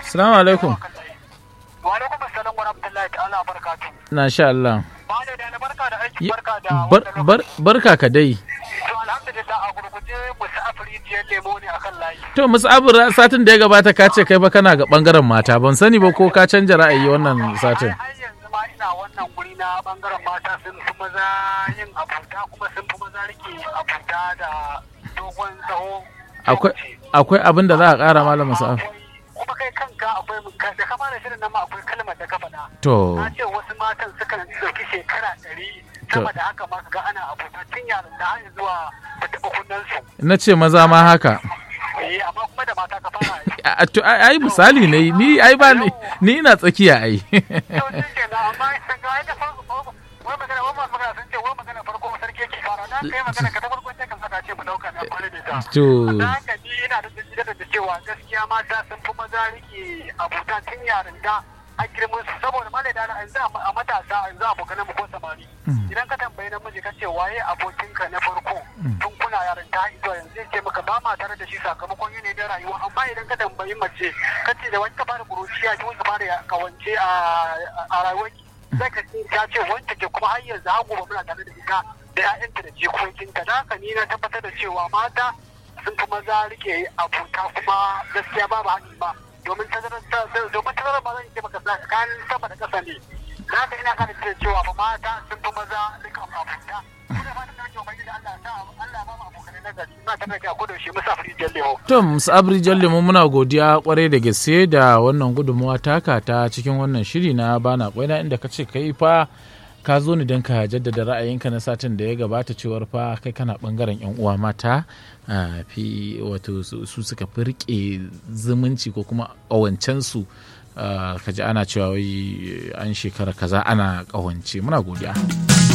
Assalamu alaikum. Wa alaikum assalam wa rahmatullahi ta'ala barakatuh. Na sha Allah. Ba da da barka da aiki Yi- barka da bar- wannan bar- Barka ka dai. To alhamdulillah a gurguje musu afrijiyar lemo ne akan layi. To musu abu satin da ya gabata ka ce kai ba kana ga bangaren mata ban sani ba ko ka canja ra'ayi wannan satin. Har yanzu ma ina wannan guri na bangaren mata sun fi maza yin abuta kuma sun fi maza rike abuta da dogon tsawo. Akwai akwai abin da za a ƙara malam Musa. Akwai- Kuma kai kanka akwai da kama da shirin nan ma akwai kalmar da ka faɗa. To Na ce wasu matan sukan ɗauki shekara ɗari sama da haka ma ga ana abuta tun yaran da har zuwa da taɓa kunnensu. na ce maza ma haka. Eh amma kuma da mata ka fara yi. A- To ai ai misali ne ni ai ba ni ni ina tsakiya ai. To shi ke na amma sun ga da farko wai magana wai masu magana sun ce wai magana farko sarki yake fara na kai magana ka ta farko sai kan saka ce mu dauka na kwana da ta. To Na haka ni ina da dalilin da cewa gaskiya mata sun fi maza rike abuta tun yaran da a girman su saboda ma da dana yanzu a matasa yanzu abokan mu ko samari idan ka tambayi namiji ka ce waye abokinka na farko tun kuna yaran ta zuwa yanzu zai ce maka ba ma tare da shi sakamakon yanayi da rayuwa amma idan ka tambayi mace ka ce da wani ka fara kuruciya ki wani ka fara kawance a rayuwarki sai ka ce ta ce wanda ke kuma har yanzu har gobe muna tare da ita da 'ya'yanta da jikokinta da haka ni na tabbatar da cewa mata sun fi maza rike abuta kuma gaskiya babu haɗi ba domin tazarar domin tazarar ba zan ce maka tsakanin sama da ƙasa ne na haka ina kana da cewa ba mata sun fi maza rike abuta kuma ba ta ɗauke wa da Allah sa Allah ba mu abokanai na gari ina tabbata da ko da shi musafiri jallewa To Musabri Jalle mu muna godiya kwarai da gaske da wannan gudunmuwa taka ta cikin wannan shiri na bana kwaina inda ka ce kai fa ka zo ni don ka jaddada ra'ayinka na satin da ya gabata cewar fa kai kana bangaren yan uwa mata a fi wato su su suka fi rike zumunci ko kuma ƙawancen su ka ji ana cewa wai an shekara kaza ana ƙawance muna godiya.